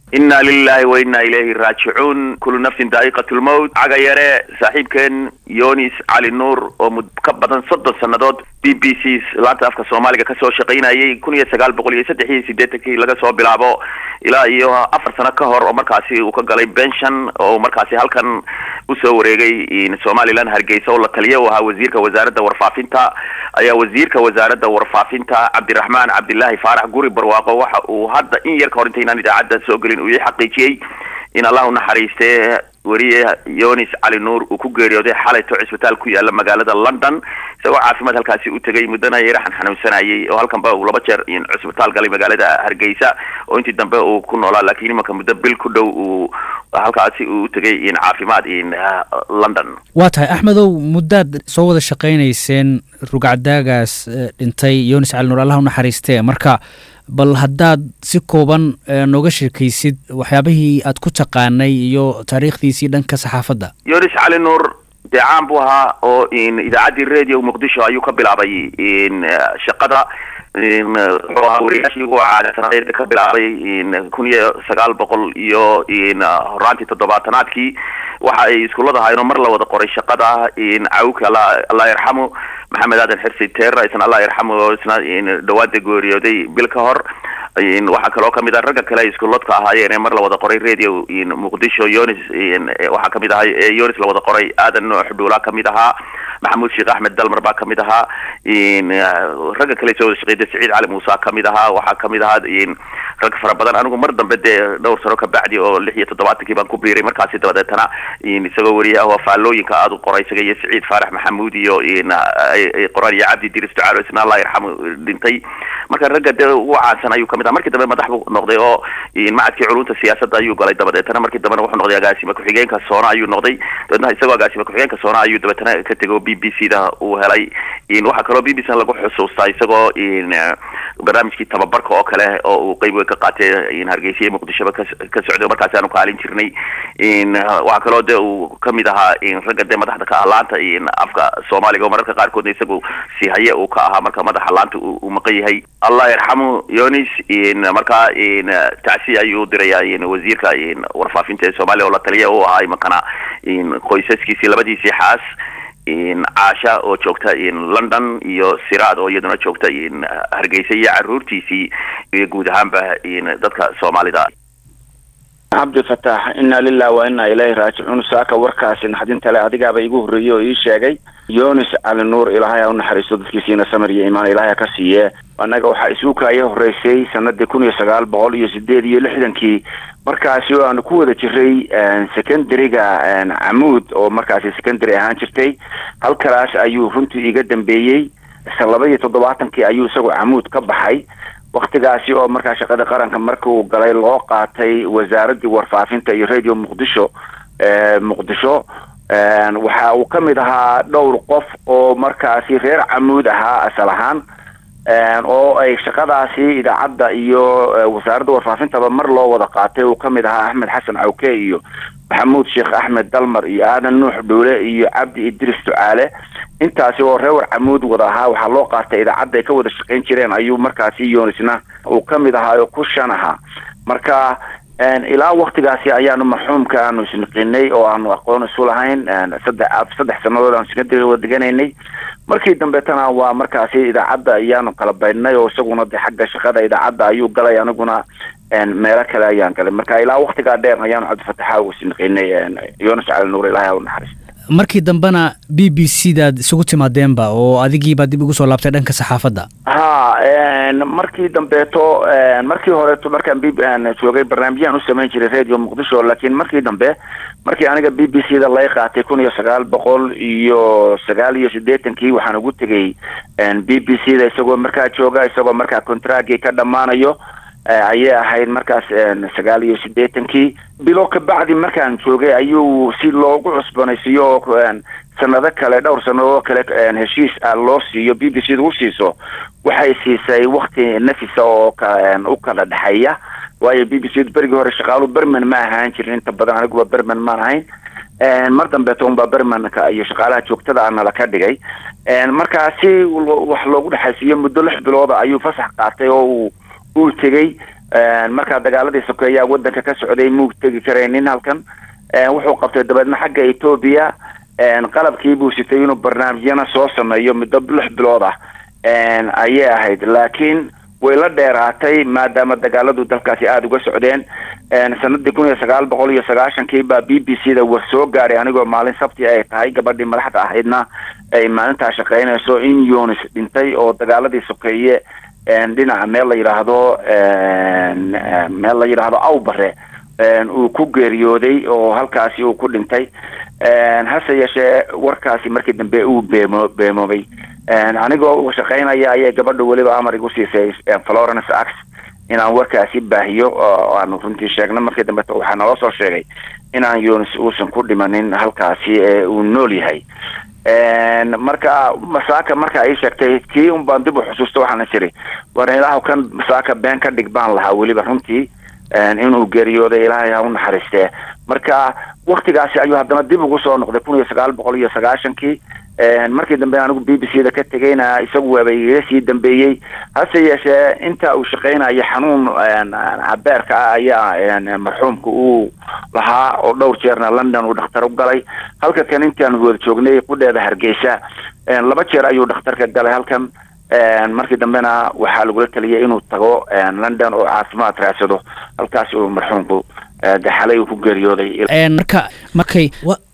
inna lilahi wa inna ilayhi raajicuun kullu nafsin daa'iqat lmowt caga yare saaxiibkeen yonis cali nuur oo mud ka badan soddon sannadood b b c laanta afka soomaaliga kasoo shaqaynayay kun iyo sagaal boqol iyo saddex iyo siddeetankii laga soo bilaabo ilaa iyo afar sano ka hor oo markaasi uu ka galay benshon oo markaasi halkan usoo wareegay somalilan hargeysa oo la taliya u ahaa wasiirka wasaaradda warfaafinta ayaa wasiirka wasaaradda warfaafinta cabdiraxmaan cabdilaahi faarax guri barwaaqo waxa uu hadda in yar ka hor intaynaan idaacadda soo gelin uu ii xaqiijiyey in allah u naxariistee weriye yonis cali nuur uu ku geeriyooday xalayto cisbitaal ku yaala magaalada london isagoo caafimaad halkaasi u tegay muddana yaraxan xanuunsanayay oo halkanba uu laba jeer cisbitaal galay magaalada hargeysa oo intii dambe uu ku noolaa laakiin imanka muddo bil ku dhow uu halkaasi uu tegay caafimaad london waa tahay axmedow muddaad soo wada shaqaynayseen rugcadaagaas dhintay yonis cali nuur allah u naxariistee marka bal haddaad si kooban nooga sheekaysid waxyaabihii aad ku taqaanay iyo taariikhdiisii dhanka saxaafadda yonis cali nuur dee caan buu ahaa oo idaacaddii radio muqdisho ayuu ka bilaabay shaqada wuxuu ahaa wariyaashii ugu caadasanayd ka bilaabay kun iyo sagaal boqol iyo horaantii toddobaatanaadkii waxa ay iskuullada ahaayeenoo mar la wada qoray shaqada cawka allah yarxamu maxamed aadan xirsi teera isna allah yarxamu oo isna dhawaada geeriyooday bil ka hor waxaa kaloo kamid ah ragga kale ay iskuuladka ahaayeen ee mar la wada qoray radio muqdisho yonis waxaa kamid ahaa yonis la wada qoray aadan noox dhuulaa kamid ahaa maxamuud sheekh axmed dalmar baa kamid ahaa ragga kale soo wada shaqeyda saciid cali muuse kamid ahaa waxaa kamid ahaa rag fara badan anigu mar dambe dee dhowr sano kabacdi oo lix iyo toddobaatankii baan ku biiray markaasi dabadeetana isagoo weriye ah oo faallooyinka aada u qoray isaga iyo saciid faarax maxamuud iyo qoraan iyo cabdi diris ducaalo isna allah yarxamu dhintay marka ragga dee ugu caansan ayuu kamid aha markii dambe madax buu noqday oo macadkii culunta siyaasadda ayuu galay dabadeetana markii dambena wuxuu noqday agaasime ku-xigeenka soona ayuu noqday dabeetna isagoo agaasime ku-xigeenka soona ayuu dabeetana ka tegay oo b b c da uu helay waxaa kaloo b b c lagu xusuustaa isagoo barnaamijkii tababarka oo kale oo uu qeyb weyn ka qaatay hargeysa iyo muqdishoba ka socday markaasi aanu kaalin jirnay waxaa kaloo de uu kamid ahaa ragga dee madaxda ka ah laanta afka soomaaliga oo mararka qaarkoodna isagu si haye uu ka ahaa marka madaxa laanta uu maqan yahay allah yarxamu yonis markaa tacsi ayuu diraya wasiirka warfaafinta ee soomaaliya oo la taliya u ahaa imankana qoysaskiisii labadiisii xaas caasha oo joogta london iyo siraad oo iyaduna joogta hargeysa iyo caruurtiisii iyo guud ahaanba dadka soomaalida cabdi fataax inna lilah wa inna ilayhi raajicuun saaka warkaasi naxdinta le adigaaba igu horreeyey oo ii sheegay yonis cali nuur ilaahay ha u naxariisto dadkiisiina samir iyo imaan ilaahay ha ka siiye annaga waxaa isuukaya horreysay sanadii kun iyo sagaal boqol iyo sideed iyo lixdankii markaasi oo aanu ku wada jiray secondary-ga camuud oo markaasi secondary ahaan jirtay halkalaas ayuu runtii iga dambeeyey laba iyo toddobaatankii ayuu isagoo camuud ka baxay waktigaasi oo markaa shaqada qaranka markii uu galay loo qaatay wasaaraddii warfaafinta iyo radio muqdisho muqdisho waxa uu ka mid ahaa dhowr qof oo markaasi reer camuud ahaa asal ahaan oo ay shaqadaasi idaacadda iyo wasaaradda warfaafintaba mar loo wada qaatay uu ka mid ahaa axmed xasan cawke iyo maxamuud sheekh axmed dalmar iyo aadan nuux dhuule iyo cabdi idris ducaale intaasi oo reewar camuud wada ahaa waxaa loo qaatay idaacadda ay ka wada shaqayn jireen ayuu markaasi yonisna uu ka mid ahaa oo ku shan ahaa marka ilaa waktigaasi ayaanu marxuumka aanu isniqinay oo aanu aqoon isu lahayn saddex saddex sanadood aanu secondary wada deganaynay markii dambeetana waa markaasi idaacadda ayaanu kala baydhnay oo isaguna de xagga shaqada idaacadda ayuu galay aniguna meelo kale ayaan galay marka ilaa waktigaa dheer ayaanu cabdifataxa u isniqinay yonas cali nuur ilahay ha u naxariisto markii dambena b b c daad isugu timaadeenba oo adigiibaa dib ugu soo laabtay dhanka saxaafadda ha markii dambeeto markii horeeto markaan b joogay barnaamijyaan u samayn jiray radio muqdisho laakiin markii dambe markii aniga b b c da lay qaatay kun iyo sagaal boqol iyo sagaal iyo siddeetankii waxaan ugu tegay b b c da isagoo markaa jooga isagoo markaa contragii ka dhammaanayo ayay ahayd markaas sagaal iyo siddeetankii bilo kabacdi markaan joogay ayuu si loogu cusbanaysiiyo oo sanado kale dhowr sanadoo kale heshiis ah loo siiyo b b c da u siiso waxay siisay wakti nafisa oo u kala dhexeeya waayo b b c berigii hore shaqaalu berman ma ahaan jirin inta badan aniguba berman maan ahayn mar dambeeto unbaa bermanka iyo shaqaalaha joogtada anala ka dhigay markaa si wax loogu dhexaysiiyo muddo lix bilooda ayuu fasax qaatay oo uu uu tegey markaa dagaaladii sokeeyaa wadanka ka socday muu tegi karaynin halkan wuxuu qabtay dabeedna xagga etoobiya qalabkii buu sitay inuu barnaamijyana soo sameeyo muddo lix bilood ah ayay ahayd laakiin way la dheeraatay maadaama dagaaladu dalkaasi aada uga socdeen sanadii kun iyo sagaal boqol iyo sagaashankii baa b b c da war soo gaaray anigoo maalin sabti ay tahay gabadhii madaxda ahaydna ay maalintaa shaqeynayso in yunis dhintay oo dagaaladii sokeeye dhinaca meel la yidhaahdo meel la yidhaahdo awbare uu ku geeriyooday oo halkaasi uu ku dhintay hase yeeshee warkaasi markii dambe uu beemo beemoobay anigoo shaqeynaya ayay gabadha weliba amar igu siisay florence ax inaan warkaasi baahiyo oo aanu runtii sheegno markii dambeto waxaa naloo soo sheegay inaan yunis uusan ku dhimanin halkaasi ee uu nool yahay marka masaaka marka ay sheegtay kii un baan dib u xusuusta waxaana jiri war ilaahu kan masaaka been ka dhig baan lahaa weliba runtii inuu geeriyooday ilaahay ha u naxariistee marka waktigaasi ayuu haddana dib ugu soo noqday kun iyo sagaal boqol iyo sagaashankii markii dambe anigu b b c da ka tegayna isagu waaba iga sii dambeeyey hase yeeshee inta uu shaqeynayo xanuun cabeerka ah ayaa marxuumka uu lahaa oo dhowr jeerna london uu dhakhtar u galay halka kan intaan wada joognay qudheeda hargeysa laba jeer ayuu dhakhtarka galay halkan markii dambena waxaa lagula taliyay inuu tago london oo caafimaad raadsado halkaas uu marxuumku daxalay uu ku geeriyooday marka markay